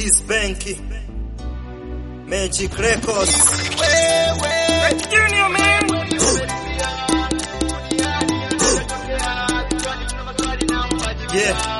Keys Bank, Magic Records. Junior man. Yeah.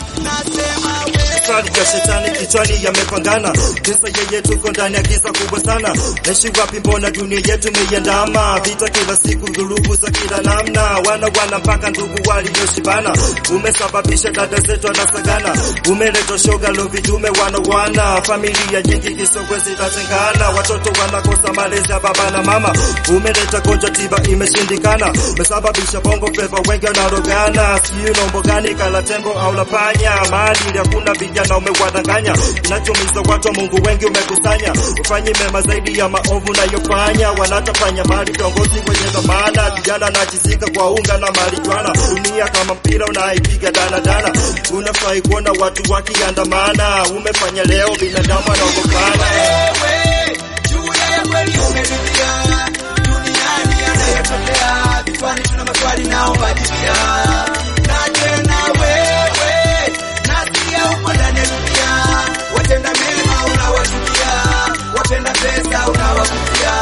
Safari ya shetani kichwani yamepangana, kisa yeye tuko ndani ya giza kubwa sana. Naishi wapi? Mbona dunia yetu imeiandama? Vita kila siku, dhurugu za kila namna, wana wana mpaka ndugu walioshibana. Umesababisha dada zetu anasagana, umeleta shoga lo vijume wana wana, familia nyingi kisogwe zitatengana, watoto wanakosa malezi ya baba na mama. Umeleta gonjwa tiba imeshindikana, umesababisha bongo flava wengi wanarogana, sijui nombo gani kala tembo au la panya, maadili hakuna vijana umewadanganya, kinachomiza watu wa Mungu wengi umekusanya, ufanye mema zaidi ya maovu unayofanya, wanatafanya mali viongozi wenye dhamana, vijana nachizika kwa unga na marijuana, dunia kama mpira unaipiga danadana, unafai kuona watu wakiandamana, umefanya leo binadamu anaogopana. Wewe, juu ya kweli umeridhia, duniani yanayotokea, vichwani tuna maswali naomba jibia. Na tena wewe, nasikia uko ndani ya dunia, watenda mema unawachukia, watenda pesa unawakutia.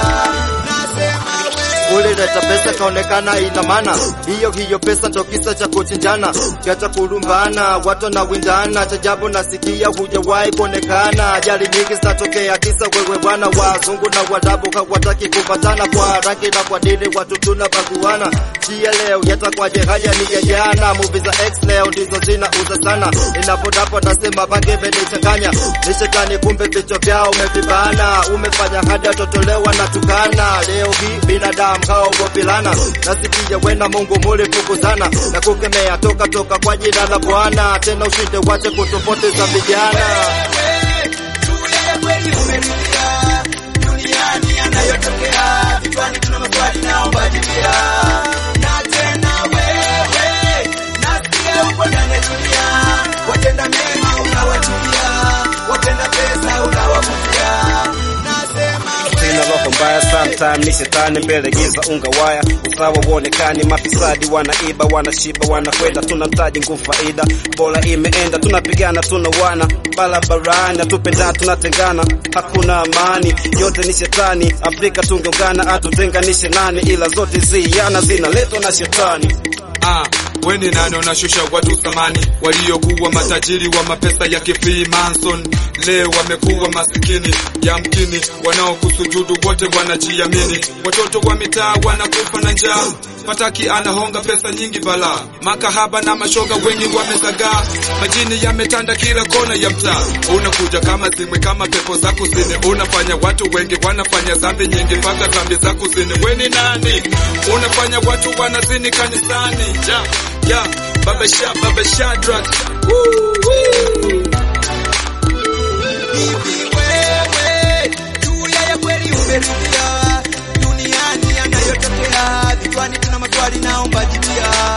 Nasema wewe ulileta pesa kaonekana ina maana, hiyo hiyo pesa ndo kisa cha kuchinjana, kiacha kulumbana, watu na windana, chajabu nasikia hujawahi kuonekana. Ajali nyingi zinatokea kisa wewe bwana, wazungu na wadabu hawataki kupatana, kwa rangi na kwa dini watu tunabaguana. Chia leo yatakwaje? Haya ni ya jana, movie za X leo ndizo zinauza sana. Ninapodapo nasema bange imenichanganya, ni shetani kumbe vichwa vyao umevibana, umefanya hadi watotolewa na tukana. Leo hii binadamu haogopilana, nasikia wena Mungu mulifukuzana na kukemea toka toka kwa jina la Bwana, tena ushinde wache kutupoteza vijana. wewe, juu ya kweli umeridhia, duniani yanayotokea, vichwani tuna maswali naomba jibia. Na tena wewe, nasikia uko ndani ya dunia, watenda mema unawachukia, watenda pesa unawakutia. Nasema Sina roho mbaya, sometime ni shetani mbele giza unga waya, usawa uonekani, mafisadi wanaiba, wanashiba, wanakwenda, tunamtaji nguvu faida, bora imeenda, tunapigana, tunawana barabarani, hatupendana, tunatengana, hakuna amani, yote ni shetani. Afrika tungeungana, atutenganishe nani? Ila zote ziana zinaletwa na shetani. Ah, weni nani unashusha watu thamani waliokuwa matajiri wa mapesa ya Freemason leo wamekuwa masikini yamkini, wanaokusujudu wote wanajiamini, watoto wa mitaa wanakufa na njaa, fataki anahonga pesa nyingi bala, makahaba na mashoga wengi wamezagaa, majini yametanda kila kona ya mtaa, unakuja kama zimwe kama pepo za kusini, unafanya watu wengi wanafanya dhambi nyingi mpaka dhambi za kusini. Weni nani unafanya watu wanazini kanisani? Ja, ja, baba sha, baba Shadrach. Woo, wee. hivi wewe, juu ya kweli umeridhia, duniani yanayotokea, vichwani tuna maswali naomba jibia.